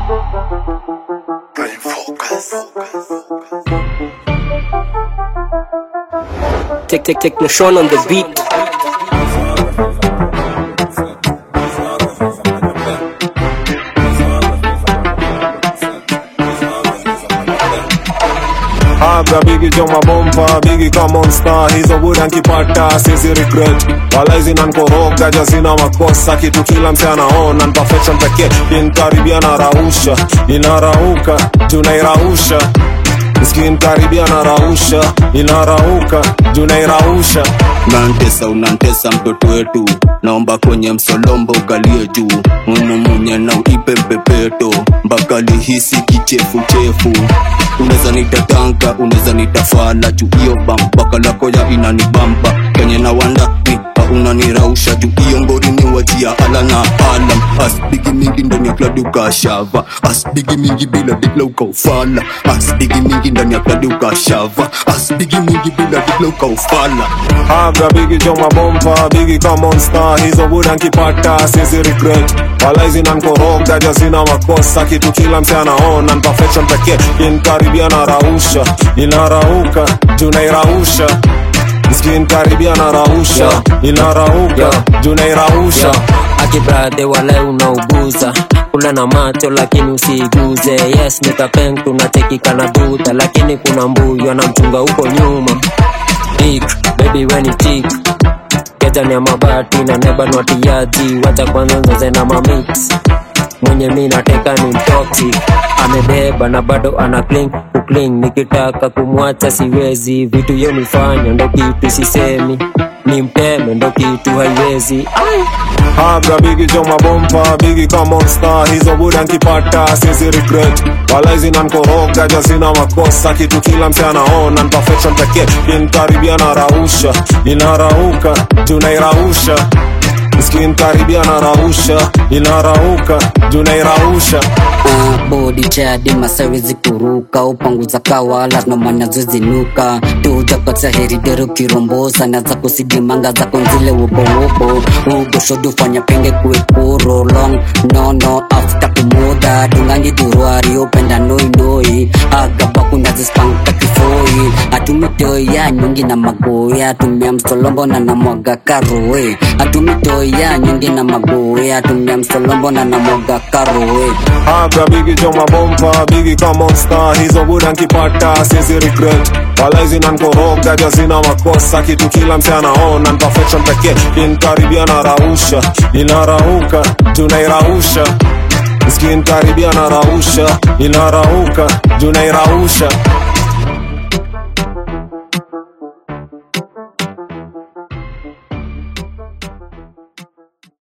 Brain focus. Take, take, take no Sean on the beat. Aga bigi joma bomba bigi ka monster hizo buda nkipata sizi regret wala hizi nankoroga jazina makosa kitu kila mse anaona perfection pekee inkaribia na rausha inarauka tunairausha skinkaribia na rausha inarauka tunairausha unantesa unantesa mtoto wetu naomba kwenye msolombo ukalie juu mumumunye na uipe mpepeto mpaka lihisi kichefuchefu unaweza nitatanga unaweza nitafala juu hiyo bambaka lako ya inanibamba kenye na wanda ni unanirausha juu hiyo ngori ni wajia ala na alam asbigi mingi ndani ya kladi ukashava asbigi mingi bila dikla ukaufala asbigi mingi ndani ya kladi ukashava asbigi mingi bila dikla ukaufala Aga bigi joma bomba bigi ka monster hizo buda nkipata sizi regret wala hizi nankoroga jazina makosa kitu kila mse anaona perfection pekee inkaribia na rausha inarauka tunairausha skinkaribia na rausha inarauka tunairausha akibradhe wala unauguza kula na macho lakini usiiguze yes nikapeng tunatekika na duta lakini kuna mbuyu anamchunga huko nyuma tik baby weni tik ketani ya mabati na nebanwatiaji wacha kwanza nzoze na mamix mwenye mi nateka ni toxic amebeba na bado ana cling kukling nikitaka kumwacha siwezi vitu yonifanya ndo kitu sisemi ni mteme ndo kitu haiwezi Aga bigi joma bomba bigi ka monster hizo buda nkipata sizi regret wala hizi nankoroga jazina makosa kitu kila mse anaona perfection pekee inkaribia na rausha inarauka tunairausha skinkaribia na rausha inarauka tunairausha Uh, bodi jadi masawezi kuruka upanguza kawala nomanya zinuka tujakotsa heridero kirombosa na zako sidimanga zako nzile wobowobo ugoshodu fanya penge kuekuro long nono afta kumuda dungangi durwari upenda noinoi agabakundazispanka kifoi atumitoya nyongi na magoya tumia msolombo na namwaga karoe atumitoya nyongi na magoya tumia msolombo na namwaga karoe Aga bigi joma bomba bigi ka monster hizo buda nkipata sizi regret wala hizi nankoroga jazina makosa kitu kila mse anaona perfection pekee inkaribia na rausha inarauka tunairausha skinkaribia na rausha inarauka tunairausha